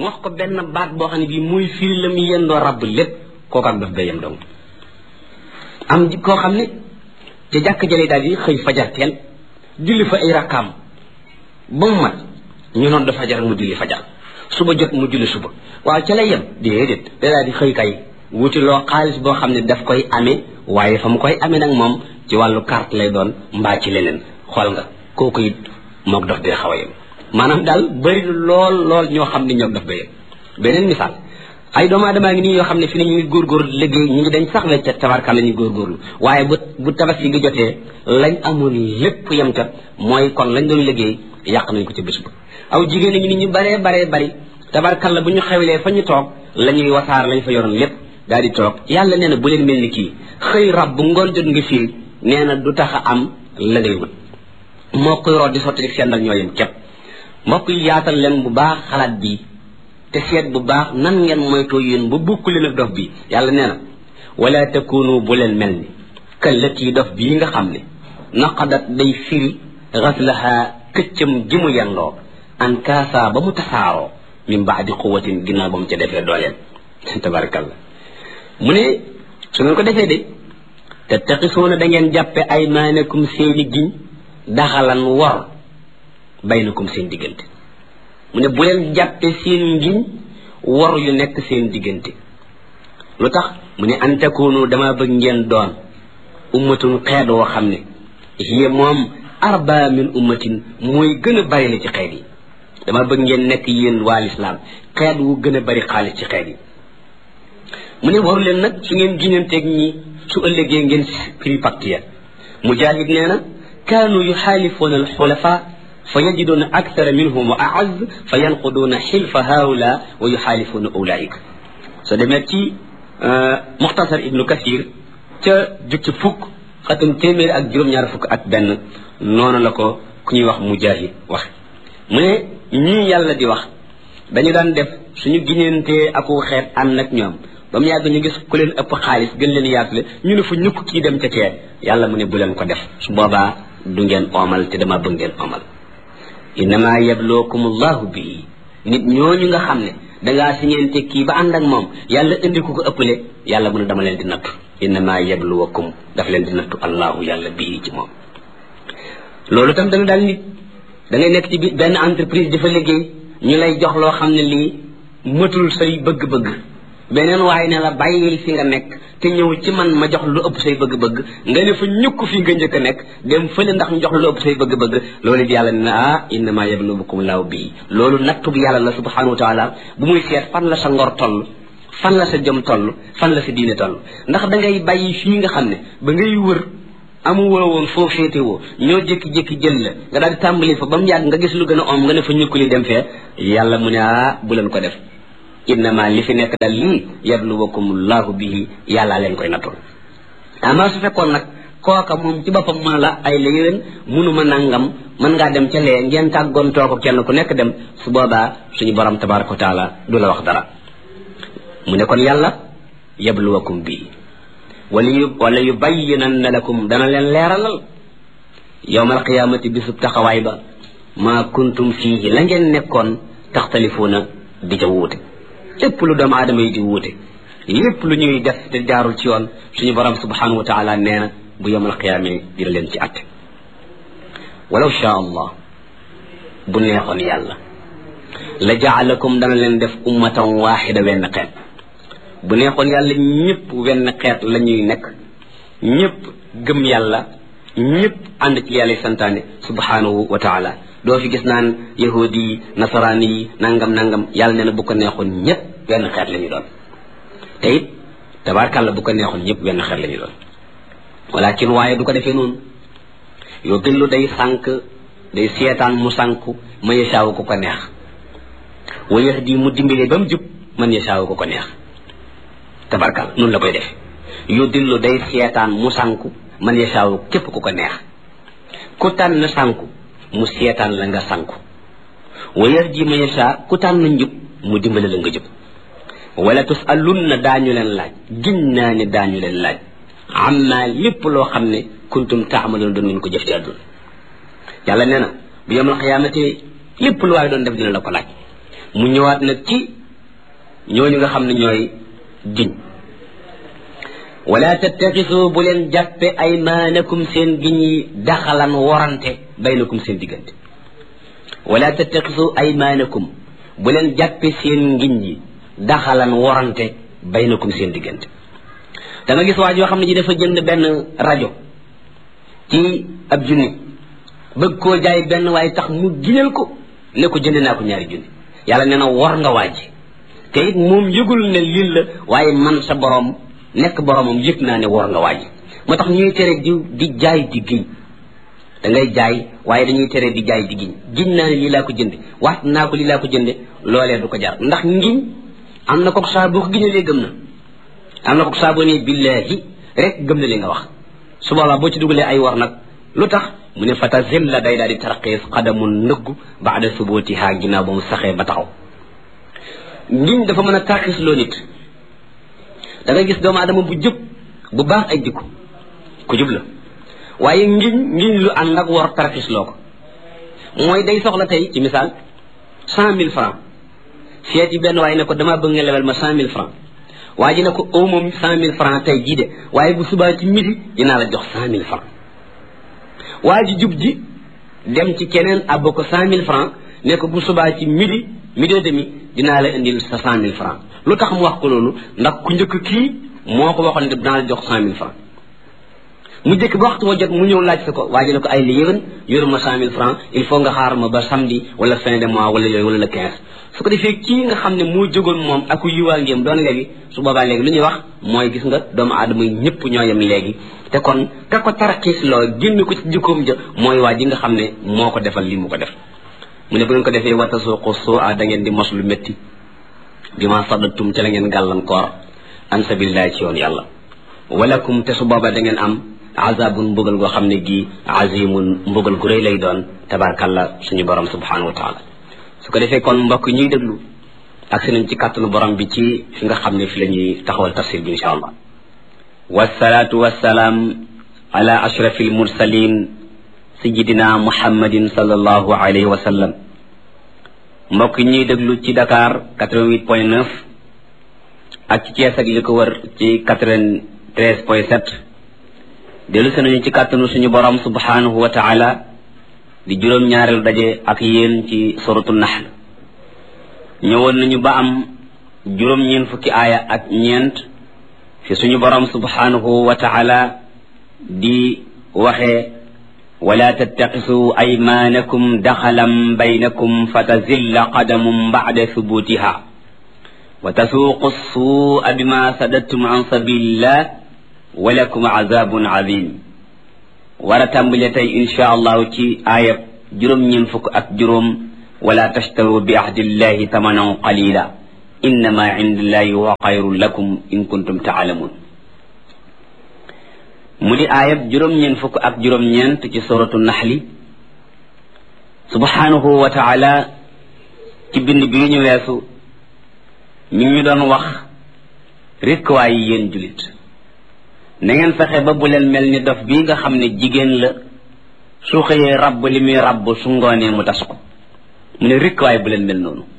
wax ko benn baat boo xam ne bii muy firi la mu yendoo rabb lépp kooku ak daf day yem dong am koo xam ne te jàkk jële daal di xëy fajar teel julli fa ay rakkaam ba mu mat ñu noon dafa fajar mu julli fajar suba jot mu julli suba waaw ca lay yem déedéet da daal di xëy kay wuti loo xaalis boo xam ne daf koy amee waaye fa mu koy amee nag moom ci wàllu carte lay doon mbaa ci leneen xool nga kooku it mook dof dee xaw a yem maanaam daal bëri lool lool ñoo xam ne ñoom daf ba yem beneen misaal ay doomu aadama ngi nii yoo xam ne fi ne ñu ngi góorgóorlu liggéey ñu ngi dañ sax wecca tabarka la ñu góorgóorlu waaye bu bu tabaski gi jotee lañ amoon lépp yem ca mooy kon lañ doon liggéey yàq nañ ko ci bés ba aw jigéen ñi nit ñu baree baree bari tabarkalla bu ñu xewlee fa ñu toog la ñuy wasaar lañ fa yoroon lépp daal di toog yàlla nee na bu leen mel ni kii xëy rab bu ngoon jot nga fii nee na du tax a am la ngay wut moo koy root di sotti rek seen dal ñoo yem képp mbokk yi yaatal leen bu baax xalaat bi te seet bu baax nan ngeen moytoo yéen ba bukk leen ak dof bi yàlla nee na wala takunu bu leen mel ni këllati dof bii nga xam ne naqadat day firi xaslaha këccam ji mu yendoo an kaasa ba mu tasaaroo min baadi quwatin ginnaaw ba mu ca defee dooleem tabarakallah mu ne su ngeen ko defee de te taxisuuna da ngeen jàppe ay maanakum seeni giñ daxalan wor baynakum seen diggante mu ne bu leen jàppe seen ngiñ wor yu nekk seen diggante lu tax mu ne an takunu dama bëgg ngeen doon ummatun xeet woo xam ne hiya moom arba min ummatin mooy gën a bari la ci xeet yi dama bëgg ngeen nekk yéen waa lislaam xeet wu gën a bari xaalis ci xeet yi mu ne waru leen nag su ngeen giñanteeg ñi su ëllëgee ngeen prix pacte ya mujahid nee na kaanu yuxaalifuuna alxulafa fa yajiduuna akthara minhum wa aaz fa yanquduuna xilfa haula wa yuxaalifuuna ulaika soo demee ci muxtasar ibnu kasir ca jukki fukk xatam téeméer ak juróom-ñaar fukk ak benn noonu la ko ku ñuy wax mujahid wax mu ne ñii yàlla di wax dañu daan def suñu giñantee aku xeet ànd ak ñoom ba mu yàgg ñu gis ku leen ëpp xaalis gën leen yaatule ñu ne fu ñukk kii dem ca kee yàlla mu ne bu leen ko def su boobaa du ngeen oomal te dama bëgg ngeen oomal innama yablookum allahu bii nit ñooñu nga xam ne dangaa siñeente kii ba ànd ak moom yàlla indi ku ko ëppale yàlla mu ne dama leen di nattu innama yabluwakum daf leen di nattu allahu yàlla bii ci moom loolu tam dana daal nit da ngay nekk ci bi benn entreprise dafa liggéey ñu lay jox loo xam ne lii mëtul say bëgg-bëgg beneen waaye ne la bàyyil fi nga nekk te ñëw ci man ma jox lu ëpp say bëgg-bëgg nga ne fa ñukk fi nga njëkk a nekk dem fële ndax ñu jox lu ëpp say bëgg-bëgg loolu it yàlla ne na ah innama yablubukum laaw bii loolu nattu bi yàlla la subhanahu wa taala bu muy seet fan la sa ngor toll fan la sa jëm toll fan la sa diine toll ndax da ngay bàyyi fii nga xam ne ba ngay wër amu woo woon foo féete woo ñoo jékki-jékki jël la nga daal di tàmbali fa ba mu yàgg nga gis lu gën a om nga ne fa ñukkuli dem fee yàlla mu ne ah bu leen ko def innama li fi nekk daal lii yabluwakum llahu bihi yàllaa leen koy nattul ama su fekkoon nag kooka moom ci boppam mën la ay la yéwén munuma nangam mën ngaa dem ca lee ngeen tàggoontoo ko kenn ku nekk dem su boobaa suñu borom tabaraka wa taala du la wax dara mu ne kon yàlla yabluwakum bii wala yu wala yu bayyinanna lakum dana leen leeralal yowmal qiyaamati bisub taxawaay ba maa kuntum fiihi la ngeen nekkoon taxtalifuuna di ca wuute lépp lu doomu aadama yi di wuute lépp lu ñuy def te jaarul ci yoon suñu borom subhanahu wa taala nee na bu yowmal qiyaame dina leen ci atte walaw shaa allah bu neexoon yàlla la jaalakum dana leen def ummatan waaxida wenn xeet bu neexoon yàlla ñëpp wenn xeet la ñuy nekk ñëpp gëm yàlla ñëpp ànd ci yàlla santaane subhanahu wa taala doo fi gis naan yahudi yi nasaraani yi nangam nangam yàlla nee na bu ko neexoon ñëpp wenn xeet la ñu doon te it tabaarkàlla bu ko neexoon ñëpp wenn xeet la ñu doon walakin waaye du ko defee noonu yoo dillu day sànq day seetaan mu sànku ma yasaawu ko ko neex wa yahdi mu dimbale ba mu jub man yasaawu ko ko neex tabarkal noonu la koy def yu dillu day seetaan mu sànku man yasaawu képp ku ko neex ku tànn sànku mu seetaan la nga sànku wa yahdi man yasaa ku tànn njub mu dimbale la nga jub wala tusalunna daañu leen laaj giñ naa ne daañu leen laaj amma lépp loo xam ne kuntum taamaloon doon ngeen ko jëf ci àdduna yàlla nee na bu yemal xiyaamate lépp lu waaye doon def dina la ko laaj mu ñëwaat nag ci ñooñu nga xam ne ñooy giñ wala tattaxisu bu leen jàppe aymaanakum seen giñ yi daxalan warante baynakum seen diggante wala tattaxisu aymaanakum bu leen jàppe seen ngiñ yi daxalan warante baynakum seen diggante da nga gis waa joo xam ne ji dafa jënd benn rajo ci ab junni bëgg koo jaay benn waaye tax mu giñal ko ne ko jënd naa ko ñaari junni yàlla nee na war nga waaji te it moom yëgul ne lii la waaye man sa borom nekk boromam yëg naa ne war nga waaji moo tax ñuy tere di di jaay di giñ da ngay jaay waaye dañuy tere di jaay di giñ giñ naa ne lii laa ko jënde wax naa ko lii laa ko jënde loolee du ko jar ndax ngiñ am na ko saa boo ko giñalee gëm na am na ko saa boo ne billaahi rek gëm na li nga wax su boobaa boo ci dugalee ay war nag lu tax mu ne fata zilla day daal di tarqiis xadamun nëggu baada subutiha ginnaaw ba mu saxee ba taxaw ngiñ dafa mën a tarqiis loo nit da nga gis doomu adama bu jub bu baax ay jikko ku jub la waaye ngiñ ngiñ lu ànd ak war tarqiis loo ko mooy day soxla tey ci misaal cent mille francs seet yi benn waaye ne ko damaa bëgg nga lebal ma cent mille francs waa ji ne ko aw moom cent mille francs tey jii de waaye bu subaa ci midi dinaa la jox cent mille francs waa ji jub ji dem ci keneen àbb ko cent mille francs ne ko bu subaa ci midi midi et demi dinaa la indil sa cent mille francs lu tax mu wax ko loolu ndax ku njëkk kii moo ko waxoon ne dinaa la jox cent mille francs mu jëkk ba waxtu wa jot mu ñëw laaj sa ko waa ji ne ko ay li yéwén yoru ma cent mille francs il faut nga xaar ma ba samedi wala fin de mois wala yooyu wala le quinze su ko defee kii nga xam ne moo jógoon moom ak yiwaa ngéem doon léegi su boobaa léegi lu ñuy wax mooy gis nga doomu aadama yi ñëpp ñoo yem léegi te kon ka ko tarxiis loo génn ko ci jikkoom ja mooy waa ji nga xam ne moo ko defal li mu ko def mu ne bu ngeen ko defee wata suuqu suu a da ngeen di mos lu métti bi ma saddatum ca la ngeen gàllankoor an sabilillahi ci yoon yàlla walakum te su boobaa da ngeen am azabun mbugal goo xam ne gii azimun mbugal gu rëy lay doon tabarkalla suñu borom subhanahu wa taala su ko defee kon mbokk ñuy déglu ak si nañ ci kàttanu borom bi ci fi nga xam ne fi la ñuy taxawal tafsir bi insha allah wasalaatu wasalaam ala ashrafi almursalin sayidina muhammadin sallallahu alayhi wa sallam mbokk ñuy déglu ci Dakar 88 point 9 ak ci Thiès ak li ko wër ci 93 point 7 dellu si nañu ci kàttanu suñu borom subhanahu wa taala di juróom-ñaareelu daje ak yéen ci suratu nahl ñëwoon nañu ba am juróom-ñeen fukki aaya ak ñeent fi suñu borom subhanahu wa taala di waxee wala tattaqisu aymanakum daxalan baynakum fatazilla qadamum ba'da thubutiha wa tasuuqu suu'a bima sadattum an sabilillah walakum azabun azim war a tàmbale tey insha allahu ci aayab juróom-ñeen fukk ak juróom wala tashtaru bi ahdillahi tamanan qalila innama indillahi huwa xayrun lakum in kuntum taalamun mu di aayab juróom-ñeen fukk ak juróom-ñeent ci suratu naxli subhanahu wa taala ci bind bii ñu weesu mi ngi ñu doon wax rekk waaye yéen julit na ngeen fexe ba bu leen mel ni dof bii nga xam ne jigéen la su xëyee rabb li muy rabb su ngoonee mu tas ko mu ne rekk waaye bu leen mel noonu